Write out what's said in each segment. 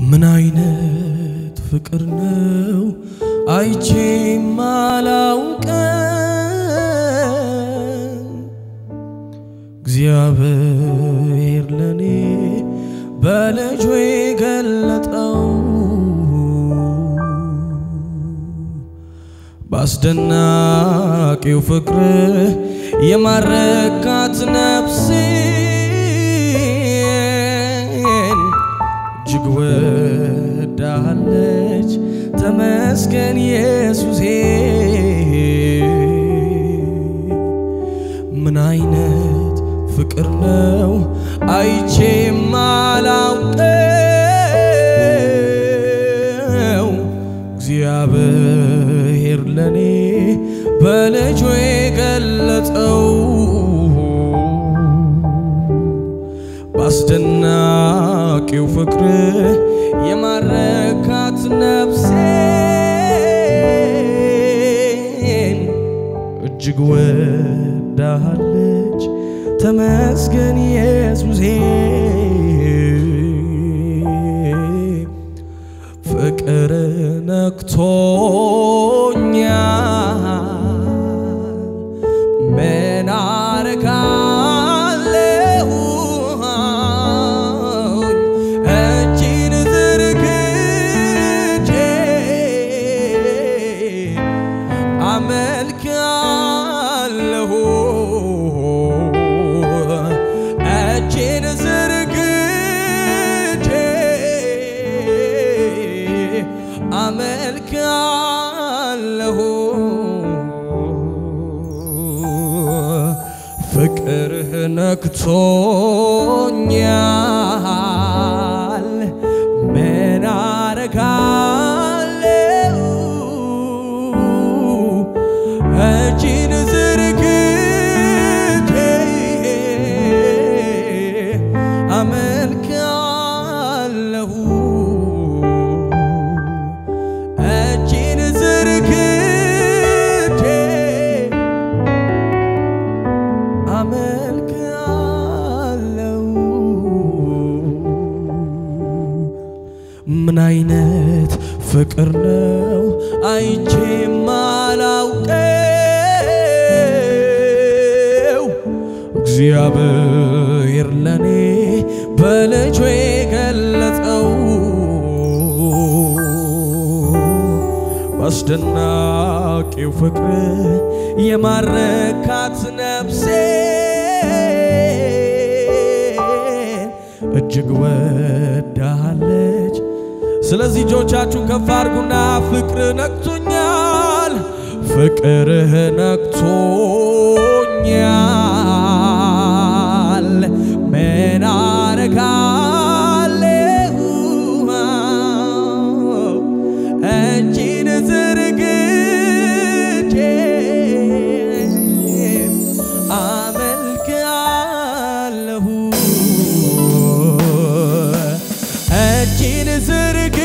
ምን አይነት ፍቅር ነው አይቼ ማላውቀን እግዚአብሔር ለኔ በልጁ የገለጠው በአስደናቂው ፍቅር የማረካት ነፍሴን እጅግ ወዳለች። ተመስገን ኢየሱሴ። ምን አይነት ፍቅር ነው አይቼ ማላውቀው እግዚአብሔር ለኔ በልጁ የገለጠው በአስደናቂው ፍቅር የማረካት ነፍሴን እጅግ ወዳለች። ተመስገን ኢየሱሴ። ፍቅር ነክቶኛል ምን አረጋለሁ እጅን ዘርግቼ አመልካለሁ እጅን ዘርግቼ አመልካለሁ ፍቅርህ ነክቶኛል ምን አረጋለሁ እጅን ዘርግቼ አመልካለሁ እጅን ዘርግቼ አመልካለሁ። ምን አይነት ፍቅር ነው አይቼ ማላውቀው እግዚአብሔር ለኔ በልጁ የገለጸው በአስደናቂው ፍቅር የማረካት ነፍሴን እጅግ ወዳለች። ስለዚህ እጆቻችሁን ከፍ አድርጉና ፍቅር ነክቶኛል፣ ፍቅርህ ነክቶኛል ምን አረጋለሁ እጅን ዘርግቼ አመልካለሁ እጅን ዘርግቼ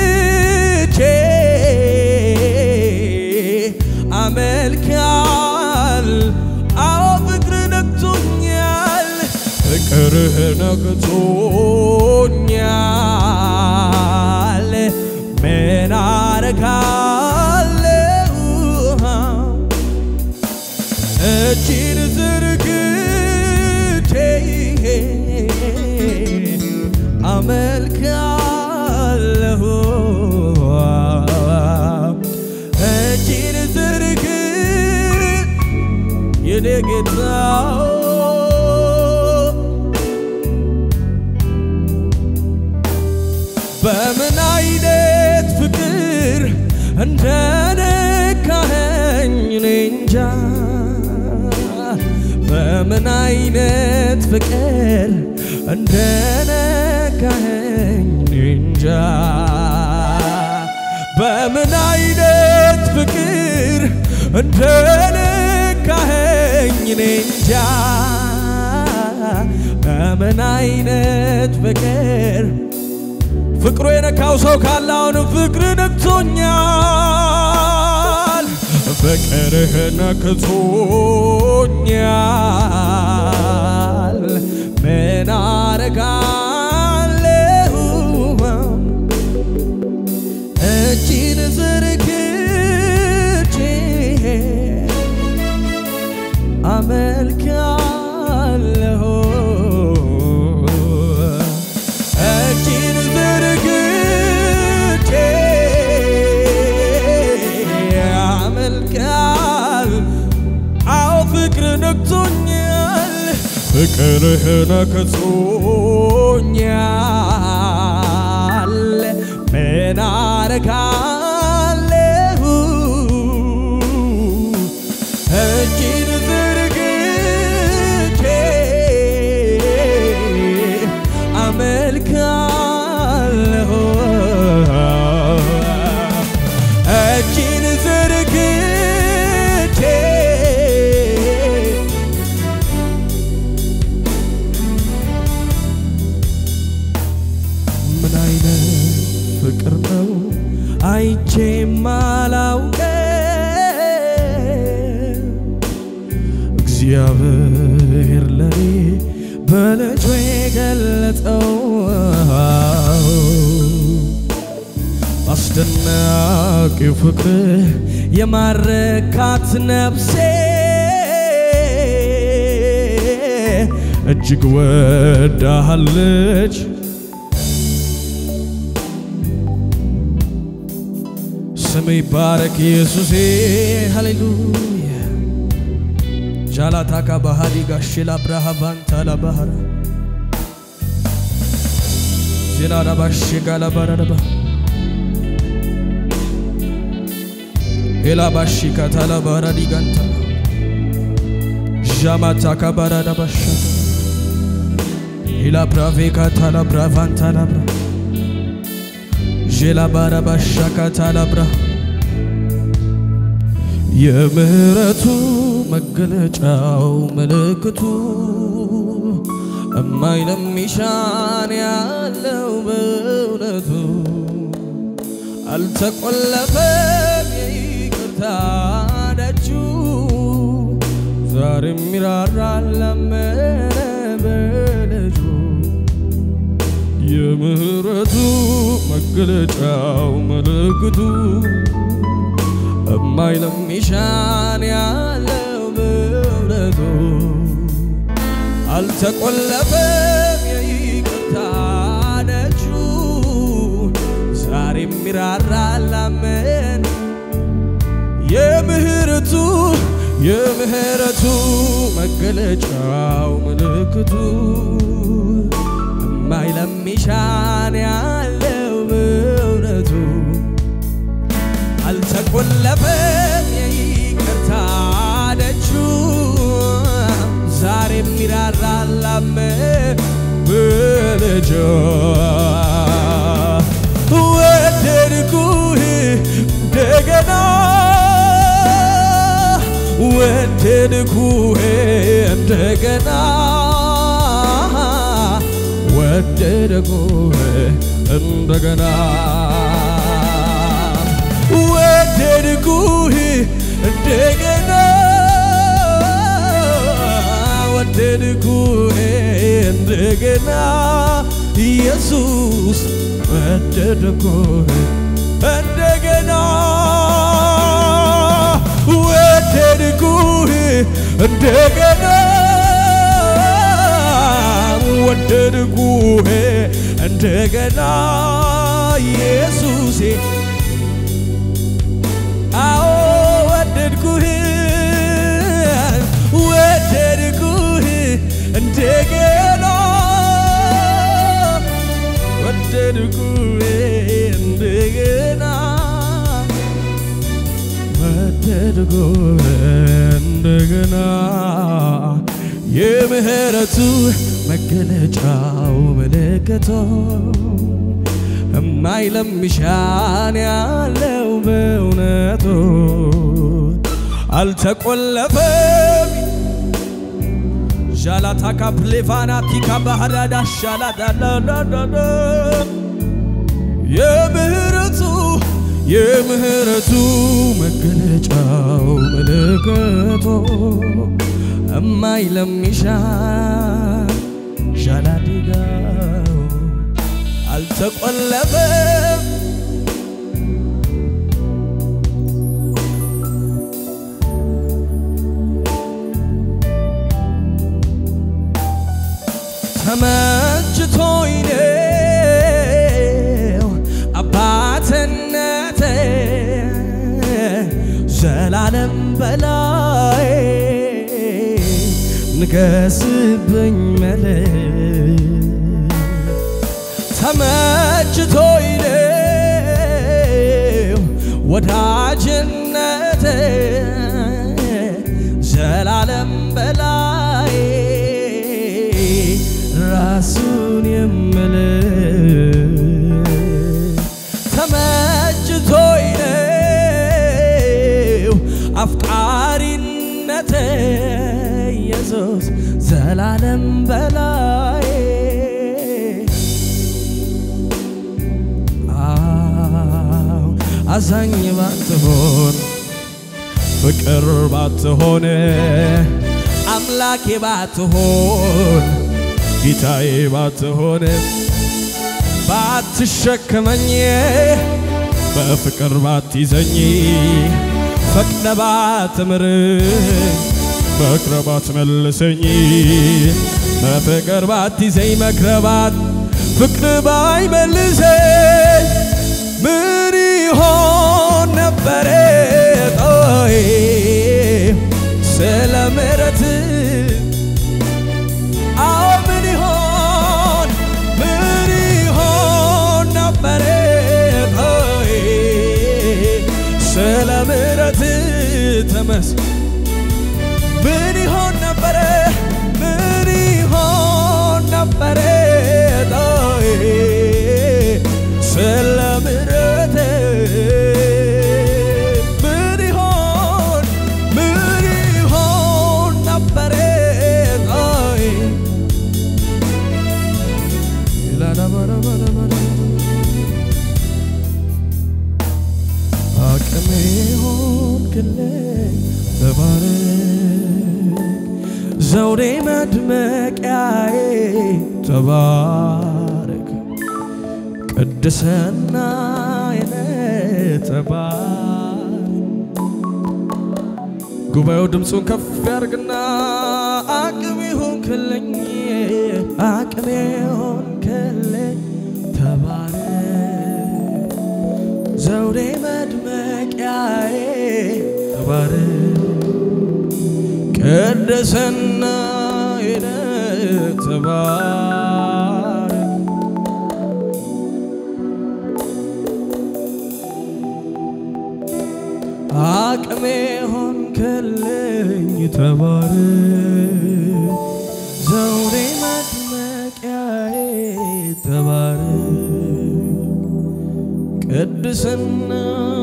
አመልካል አዎ ፍቅር ነክቶኛል ፍቅርህ ነክቶኛል ምን አረጋለሁ እጅን ዘርግቼ አመልካለሁ እጅን ዘርግ የኔ ጌታ በምን አይነት ፍቅር እንደነካኸኝ እኔ እንጃ በምን አይነት ፍቅር እንደነካኸኝ እኔ እንጃ በምን አይነት ፍቅር እንደነካኸኝ እኔ እንጃ በምን አይነት ፍቅር ፍቅሩ የነካው ሰው ካለ አሁንም ፍቅር ነክቶኛል፣ ፍቅርህ ነክቶኛል። ምን አረጋለሁ ፍቅርህ ነክቶኛል ምን አረጋለሁ እጅን ዘርግቼ አመልካለሁ እጅን ዘርግቼ ምን አይነት ፍቅር ነው አይቼ ማላውቀው እግዚአብሔር ለኔ በልጁ የገለጠው አስደናቂው ፍቅር የማረካት ነፍሴ እጅግ ወዳሃለች ስም ይባረክ ኢየሱሴ ሃሌሉያ ጃላታካ ባህዲ ጋሽላ ብርሃ ባንታላ ባህራ ዜናዳ ባሽ ጋላባራደባ ኤላ ባሺ ካታላ ባራዲ ጋንታ ዣማታካ ባራዳ ባሻ ኤላ ብራቬ ካታላ ብራቫንታላ ብራ ዤላ ባራ ባሻ ካታላ ብራ የምህረቱ መገለጫው ምልክቱ እማይ ለሚሻን ያለው በእውነቱ አልተቆለፈም የይቅርታ ደጁ ዛሬም ይራራል ለመነ በልጁ የምህረቱ መገለጫው ምልክቱ እማይ ለሚሻን ያለው በእውነቱ አልተቆለፈም የይቅርታ ደጁ ዛሬም ይራራል ላመን የምህረቱ የምህረቱ መገለጫው ምልክቱ እማይ ለሚሻን ያለው በእውነቱ አልተቆለፈም የይቅርታ ደጁ ዛሬም ይራራል ላመን በልጁ ወደድኩህ እንደገና ወደድኩህ እንደገና ወደድኩህ እንደገና ወደድኩህ እንደገና ወደድኩህ እንደገና ኢየሱስ ወደድኩህ እንደገና ወደድኩህ እንደገና ወደድኩህ እንደገና ኢየሱሴ አዎ ወደድኩህ ወደድኩህ እንደገና ወደድኩህ እንደገና ወደድኩህ እንደገና የምህረቱ መገለጫው ምልክቶ እማይለምሻን ያለው በእውነቱ አልተቆለፈም። ዣላታካ ፕሌቫና ቲካ ባህዳዳ ሻላዳላዳዳ የምህረቱ የምህረቱ መገለጫው ምልክቶ እማይለምሻን ዣላዲጋው አልተቆለፈም። ተመችቶኝ ነው አባትነቴ ዘላለም በላይ ንገስብኝ መለክ ተመችቶኝ ነው ወዳጅነት ዘላለም በላይ ራሱን የምል ተመችቶኝ ነው አፍቃሪነት ኢየሱስ ዘላለም በላይ አዎ አዛኝ ባትሆን ፍቅር ባትሆን አምላኬ ባትሆን ጌታዬ ባትሆን ባትሸከመኝ በፍቅር ባትይዘኝ ፈቅደ ባትምር መክረ ባትመልሰኝ በፍቅር ባትይዘኝ መክረ ባት ፍቅር ባይመልሰኝ ምን ይሆን ነበረ ጦይ ስለ ምሕረት አዎ ምን ይሆን ምን ይሆን ነበረ ጦይ ስለ ምሕረት ተመስ ምን ይሆን ነበረ ምን ይሆን ነበረ ጦይ ስለ ምሕረት ምን ይሆን ምን ይሆን ነበረ ጦይ አቅሜ ሆንክልኝ ተባረክ ዘውዴ መድመቂያዬ ተባረክ ቅድስና የነ ተባረክ ጉባኤው ድምፁን ከፍ ያርግና አቅሜ ሆንክልኝ አቅሜ ሆንክልኝ ተባረክ ዘውዴ መድመቂያዬ ተባረክ ቅድስና የነ ተባረክ አቅሜ ሆንክልኝ ተባረክ ዘውዴ መድመቂያዬ ተባረክ ቅድስና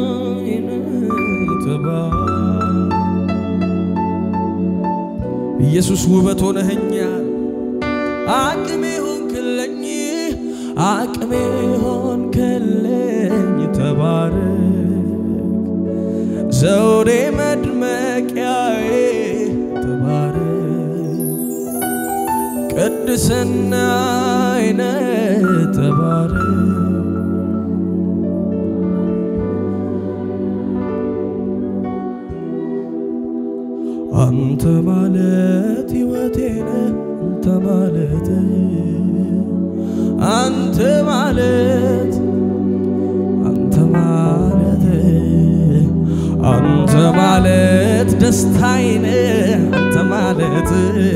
ተባረክ ኢየሱስ ውበት ሆነኸኛል አቅሜ ሆንክልኝ አቅሜ ሆንክልኝ ተባረክ ዘውዴ መድመቂያዬ ተባረክ ቅድስና አይነ ተባረክ አንተ ማለት ሕይወቴ ነህ አንተ ማለት አንተ ማለት አንተ ማለት አንተ ማለት ደስታዬ ነህ አንተ ማለት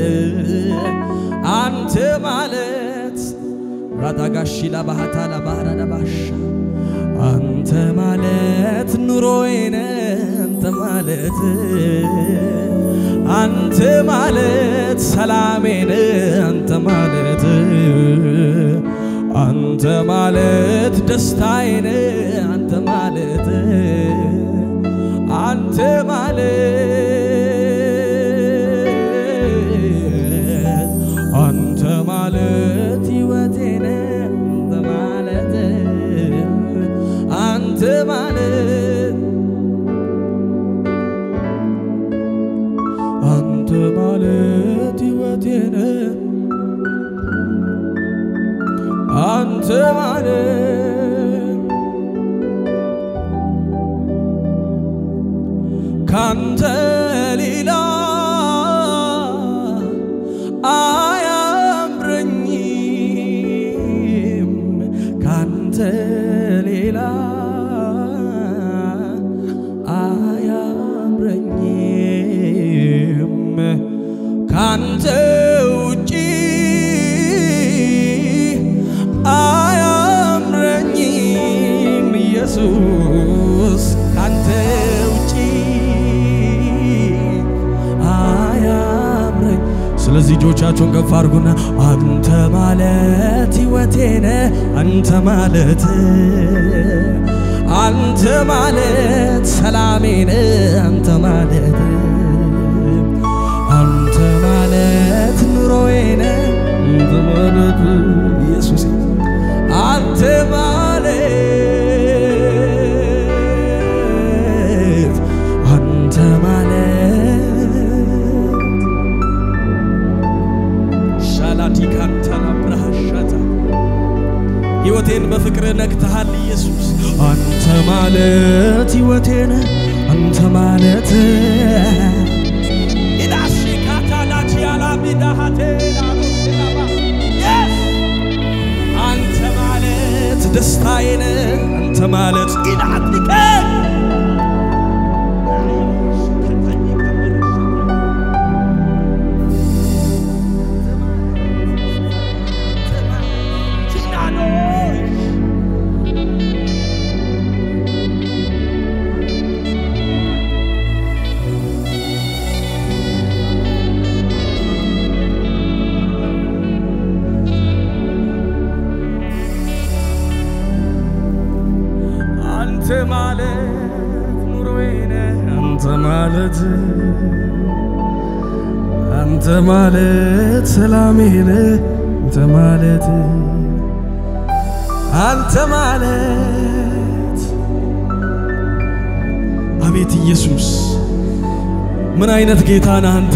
አንተ ማለት ራዳጋሺ ላባሃታ ላባህራ ላባሻ አንተ ማለት ኑሮዬ ነህ አንተ ማለት አንተ ማለት ሰላሜ ነህ አንተ ማለት አንተ ማለት ደስታዬ ነህ አንተ ማለት አንተ ማለት አንተ ማለት ሕይወቴ ነህ አንተ ማለት አንተ ማለት አንተ ማለት ሕይወቴ ነህ አንተ ማለት ካንተ ሌላ አያምረኝም ካንተ ሌላ አያምረኝም ካንተ ውጪ አያምረኝም ኢየሱስ ካንተ ውጪ አያምረኝ። ስለዚህ እጆቻችሁን ከፍ አድርጉና አንተ ማለት ሕይወቴነ አንተ ማለት አንተ ማለት ሰላሜነ አንተ ማለት አንተ ማለት ኑሮዬነ አንተ ማለት ኢየሱስ አንተ ማለት አንተ ማለት ሻላቲካንታና ብርሃሻታ ሕይወቴን በፍቅር ነግተሃል ኢየሱስ አንተ ማለት ሕይወቴን አንተ ማለት አንተ ማለት ደስታዬን አንተ ማለት ኢላትሊቀ አንተ ማለት ኑሮዬ ነህ አንተ ማለት አንተ ማለት ሰላሜ ነህ አንተ ማለት አንተ ማለት አቤት ኢየሱስ ምን አይነት ጌታ ነህ አንተ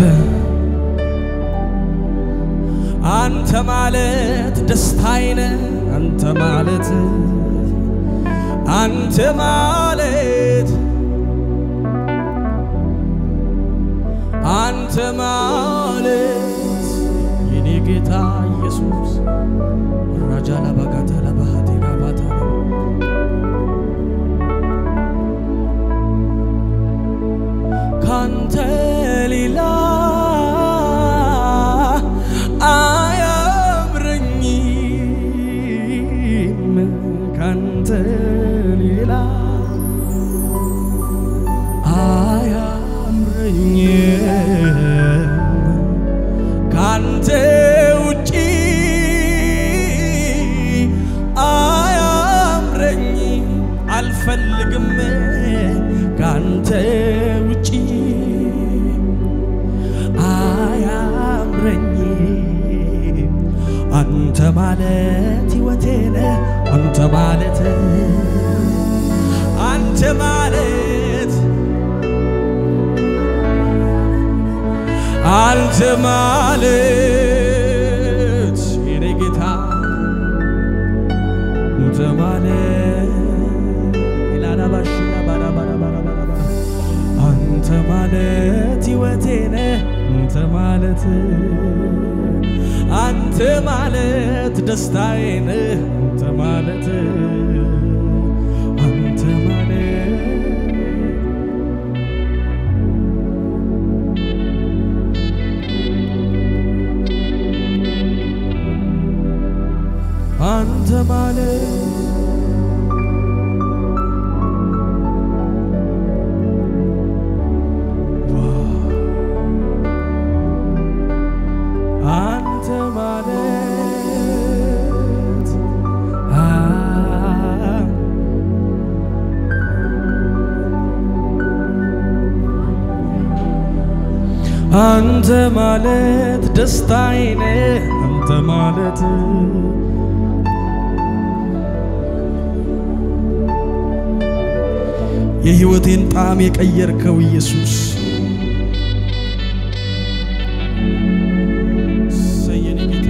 አንተ ማለት ደስታዬ ነህ አንተ ማለት አንተ ማለት አንተ ማለት የኔ ጌታ ኢየሱስ ራጃ ላባጋታ ላባሃቴ ጋባታ ካንተ ሌላ አያምረኝም ካንተ ሌላ አያምረኝም ካንተ ውጪ አያምረኝም አልፈልግም ካንተ ውጪ አያምረኝም አንተ ማለት ሕይወቴ ነህ አንተ ማለት አንተ ማለት አንተ ማለት የኔ ጌታ አንተ ማለት ኢላናባሽና ባራባራባራባራ አንተ ማለት ሕይወቴ ነህ አንተ ማለት አንተ ማለት ደስታዬ ነህ አንተ ማለት አንተ ማለት አንተ ማለት አንተ ማለት አ- አንተ ማለት ደስታዬ ነህ አንተ ማለት የሕይወቴን ጣዕም የቀየርከው ኢየሱስ ሰየኔ ጌታ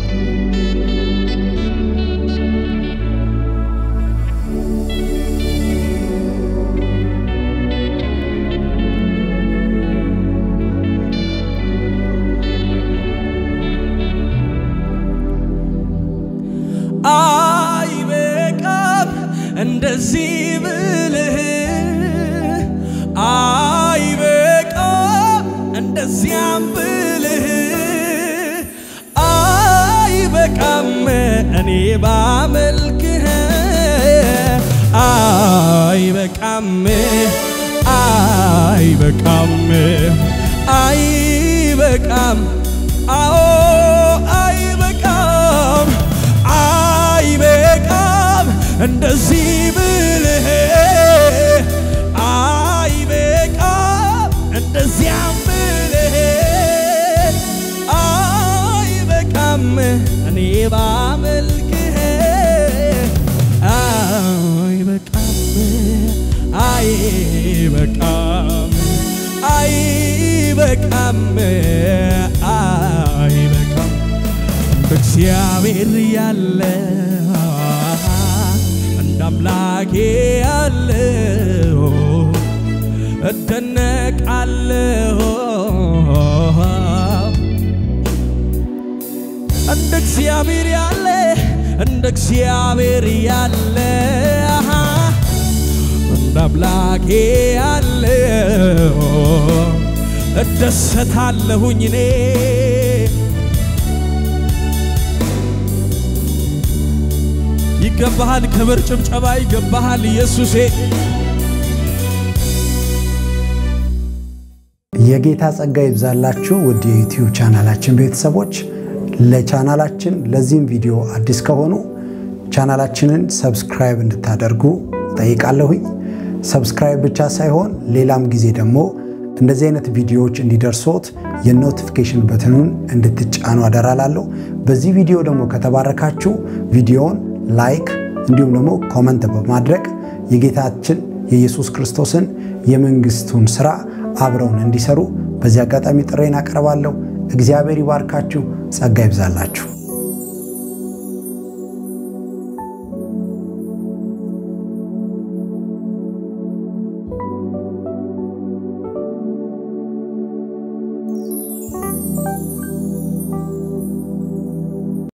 አይበቃም እንደዚህ ብልህ አይበቃም እንደዚያም ብልህ አይበቃም እኔ ባመልክህ አይበቃም አይበቃም አይበቃም አዎ አይበቃም አይበቃም እንደዚህ ብልህ አይበቃም እንደዚያም ብልህ አይበቃም እኔ ባመልክህ አይበቃም አይበቃም አይበቃም አይበቃም እንደ እግዚአብሔር ያለ እንደ አምላኬ ያለ እደነቃለሁ እንደ እግዚአብሔር ያለ እንደ እግዚአብሔር ያለ እንደ አምላኬ ያለ እደሰታለሁኝ እኔ ይገባሃል ክብር ጭብጨባ ይገባሃል ኢየሱሴ የጌታ ጸጋ ይብዛላችሁ ውድ የዩቲዩብ ቻናላችን ቤተሰቦች ለቻናላችን ለዚህም ቪዲዮ አዲስ ከሆኑ ቻናላችንን ሰብስክራይብ እንድታደርጉ ጠይቃለሁኝ ሰብስክራይብ ብቻ ሳይሆን ሌላም ጊዜ ደግሞ እንደዚህ አይነት ቪዲዮዎች እንዲደርሶት የኖቲፊኬሽን በትኑን እንድትጫኑ አደራላለሁ በዚህ ቪዲዮ ደግሞ ከተባረካችሁ ቪዲዮውን ላይክ እንዲሁም ደግሞ ኮመንት በማድረግ የጌታችን የኢየሱስ ክርስቶስን የመንግስቱን ስራ አብረውን እንዲሰሩ በዚህ አጋጣሚ ጥሬን አቀርባለሁ እግዚአብሔር ይባርካችሁ ጸጋ ይብዛላችሁ